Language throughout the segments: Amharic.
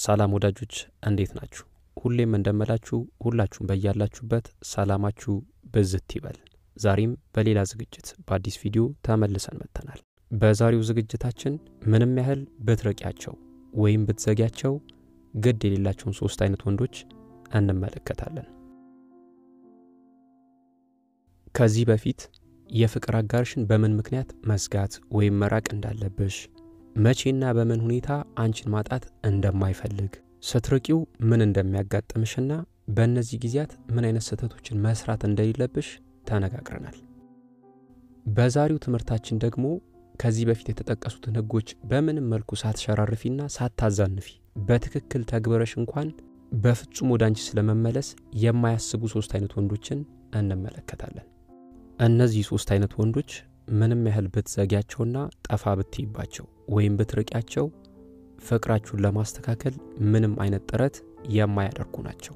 ሰላም ወዳጆች እንዴት ናችሁ? ሁሌም እንደምላችሁ ሁላችሁም በያላችሁበት ሰላማችሁ ብዝት ይበል። ዛሬም በሌላ ዝግጅት በአዲስ ቪዲዮ ተመልሰን መጥተናል። በዛሬው ዝግጅታችን ምንም ያህል ብትርቂያቸው ወይም ብትዘጊያቸው ግድ የሌላቸውን ሶስት አይነት ወንዶች እንመለከታለን። ከዚህ በፊት የፍቅር አጋርሽን በምን ምክንያት መዝጋት ወይም መራቅ እንዳለብሽ መቼና በምን ሁኔታ አንቺን ማጣት እንደማይፈልግ ስትርቂው ምን እንደሚያጋጥምሽና በእነዚህ ጊዜያት ምን አይነት ስህተቶችን መስራት እንደሌለብሽ ተነጋግረናል። በዛሬው ትምህርታችን ደግሞ ከዚህ በፊት የተጠቀሱትን ሕጎች በምንም መልኩ ሳትሸራርፊና ሳታዛንፊ በትክክል ተግበረሽ እንኳን በፍጹም ወደ አንቺ ስለመመለስ የማያስቡ ሶስት አይነት ወንዶችን እንመለከታለን። እነዚህ ሶስት አይነት ወንዶች ምንም ያህል ብትዘጊያቸውና ጠፋ ብትይባቸው ወይም ብትርቂያቸው ፍቅራችሁን ለማስተካከል ምንም አይነት ጥረት የማያደርጉ ናቸው።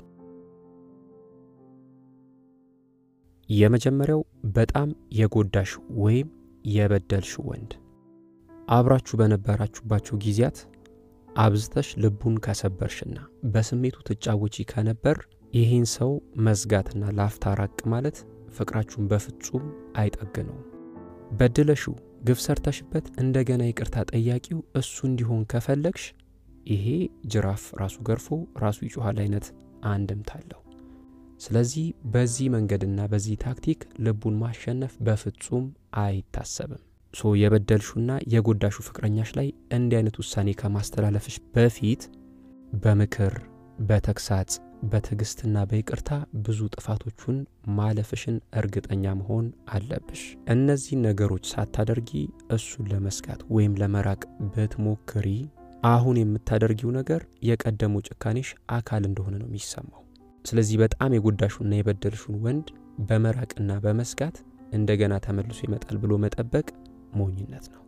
የመጀመሪያው በጣም የጎዳሽ ወይም የበደልሽ ወንድ። አብራችሁ በነበራችሁባቸው ጊዜያት አብዝተሽ ልቡን ከሰበርሽና በስሜቱ ትጫወቺ ከነበር ይህን ሰው መዝጋትና ላፍታ ራቅ ማለት ፍቅራችሁን በፍጹም አይጠግነውም። በድለሽው ግፍ ሰርተሽበት እንደገና ይቅርታ ጠያቂው እሱ እንዲሆን ከፈለግሽ ይሄ ጅራፍ ራሱ ገርፎ ራሱ ይጮኋል አይነት አንድምታ አለው። ስለዚህ በዚህ መንገድና በዚህ ታክቲክ ልቡን ማሸነፍ በፍጹም አይታሰብም። ሶ የበደልሹና የጎዳሹ ፍቅረኛሽ ላይ እንዲህ አይነት ውሳኔ ከማስተላለፍሽ በፊት በምክር በተግሳጽ በትዕግስትና በይቅርታ ብዙ ጥፋቶቹን ማለፍሽን እርግጠኛ መሆን አለብሽ። እነዚህን ነገሮች ሳታደርጊ እሱን ለመስጋት ወይም ለመራቅ ብትሞክሪ አሁን የምታደርጊው ነገር የቀደሙ ጭካኔሽ አካል እንደሆነ ነው የሚሰማው። ስለዚህ በጣም የጎዳሹና የበደልሹን ወንድ በመራቅና በመስጋት እንደገና ተመልሶ ይመጣል ብሎ መጠበቅ ሞኝነት ነው።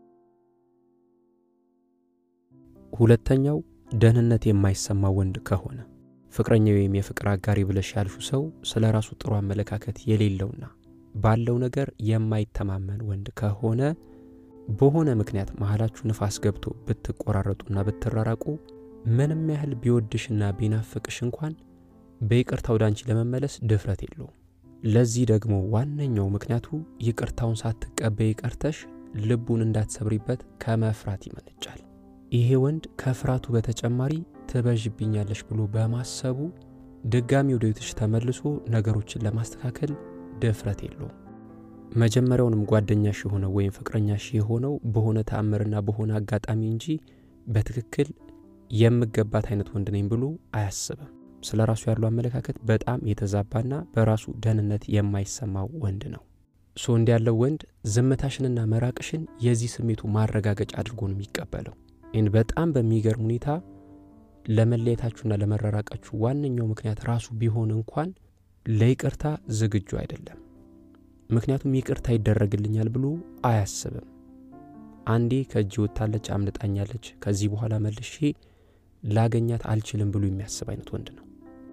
ሁለተኛው ደህንነት የማይሰማው ወንድ ከሆነ ፍቅረኛ ወይም የፍቅር አጋሪ ብለሽ ያልሹ ሰው ስለ ራሱ ጥሩ አመለካከት የሌለውና ባለው ነገር የማይተማመን ወንድ ከሆነ በሆነ ምክንያት መሀላችሁ ንፋስ ገብቶ ብትቆራረጡና ብትራራቁ ምንም ያህል ቢወድሽና ቢናፍቅሽ እንኳን በይቅርታ ወደ አንቺ ለመመለስ ድፍረት የለውም። ለዚህ ደግሞ ዋነኛው ምክንያቱ ይቅርታውን ሳትቀበይ ቀርተሽ ልቡን እንዳትሰብሪበት ከመፍራት ይመነጫል። ይሄ ወንድ ከፍራቱ በተጨማሪ ትበዥብኛለሽ ብሎ በማሰቡ ድጋሚ ወደ ቤትሽ ተመልሶ ነገሮችን ለማስተካከል ድፍረት የለውም። መጀመሪያውንም ጓደኛሽ የሆነው ወይም ፍቅረኛሽ የሆነው በሆነ ተአምርና በሆነ አጋጣሚ እንጂ በትክክል የምገባት አይነት ወንድ ነኝ ብሎ አያስብም። ስለ ራሱ ያለው አመለካከት በጣም የተዛባና በራሱ ደህንነት የማይሰማው ወንድ ነው። ሶ እንዲ ያለው ወንድ ዝምታሽንና መራቅሽን የዚህ ስሜቱ ማረጋገጫ አድርጎ ነው የሚቀበለው። ይህን በጣም በሚገርም ሁኔታ ለመለየታችሁና ለመራራቃችሁ ዋነኛው ምክንያት ራሱ ቢሆን እንኳን ለይቅርታ ዝግጁ አይደለም። ምክንያቱም ይቅርታ ይደረግልኛል ብሎ አያስብም። አንዴ ከእጅ ወጥታለች፣ አምልጣኛለች፣ ከዚህ በኋላ መልሼ ላገኛት አልችልም ብሎ የሚያስብ አይነት ወንድ ነው።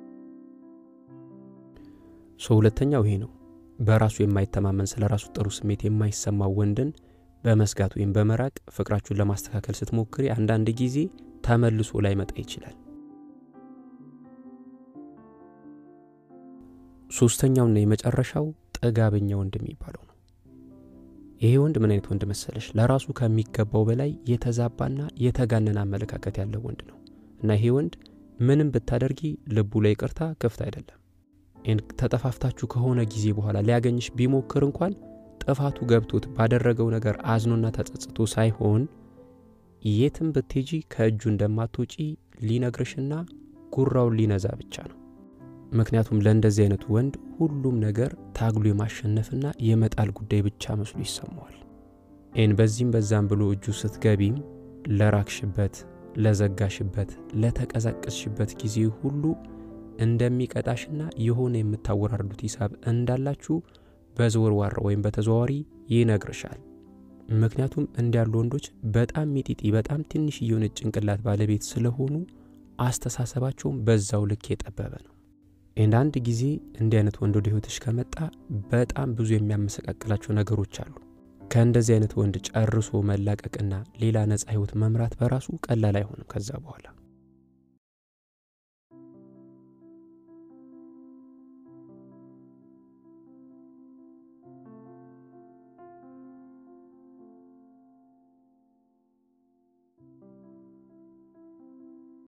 ሶ ሁለተኛው ይሄ ነው። በራሱ የማይተማመን ስለ ራሱ ጥሩ ስሜት የማይሰማው ወንድን በመስጋት ወይም በመራቅ ፍቅራችሁን ለማስተካከል ስትሞክሪ አንዳንድ ጊዜ ተመልሶ ላይመጣ ይችላል። ሶስተኛውና የመጨረሻው ጥጋበኛ ወንድ የሚባለው ነው። ይሄ ወንድ ምን አይነት ወንድ መሰለሽ? ለራሱ ከሚገባው በላይ የተዛባና የተጋነነ አመለካከት ያለው ወንድ ነው እና ይሄ ወንድ ምንም ብታደርጊ ልቡ ላይ ይቅርታ ክፍት አይደለም። ተጠፋፍታችሁ ከሆነ ጊዜ በኋላ ሊያገኝሽ ቢሞክር እንኳን ጥፋቱ ገብቶት ባደረገው ነገር አዝኖና ተጸጽቶ ሳይሆን የትም ብትሄጂ ከእጁ እንደማትወጪ ሊነግርሽና ጉራውን ሊነዛ ብቻ ነው። ምክንያቱም ለእንደዚህ አይነቱ ወንድ ሁሉም ነገር ታግሎ የማሸነፍና የመጣል ጉዳይ ብቻ መስሎ ይሰማዋል። ይህን በዚህም በዛም ብሎ እጁ ስትገቢም ለራክሽበት፣ ለዘጋሽበት፣ ለተቀዛቀዝሽበት ጊዜ ሁሉ እንደሚቀጣሽና የሆነ የምታወራርዱት ሂሳብ እንዳላችሁ በዘወርዋራ ወይም በተዘዋዋሪ ይነግርሻል። ምክንያቱም እንዲያሉ ወንዶች በጣም ሚጢጢ በጣም ትንሽ የሆነች ጭንቅላት ባለቤት ስለሆኑ አስተሳሰባቸውም በዛው ልክ የጠበበ ነው። እንደ አንድ ጊዜ እንዲህ አይነት ወንድ ወደ ህይወትሽ ከመጣ በጣም ብዙ የሚያመሰቃቅላቸው ነገሮች አሉ። ከእንደዚህ አይነት ወንድ ጨርሶ መላቀቅና ሌላ ነፃ ህይወት መምራት በራሱ ቀላል አይሆንም ከዛ በኋላ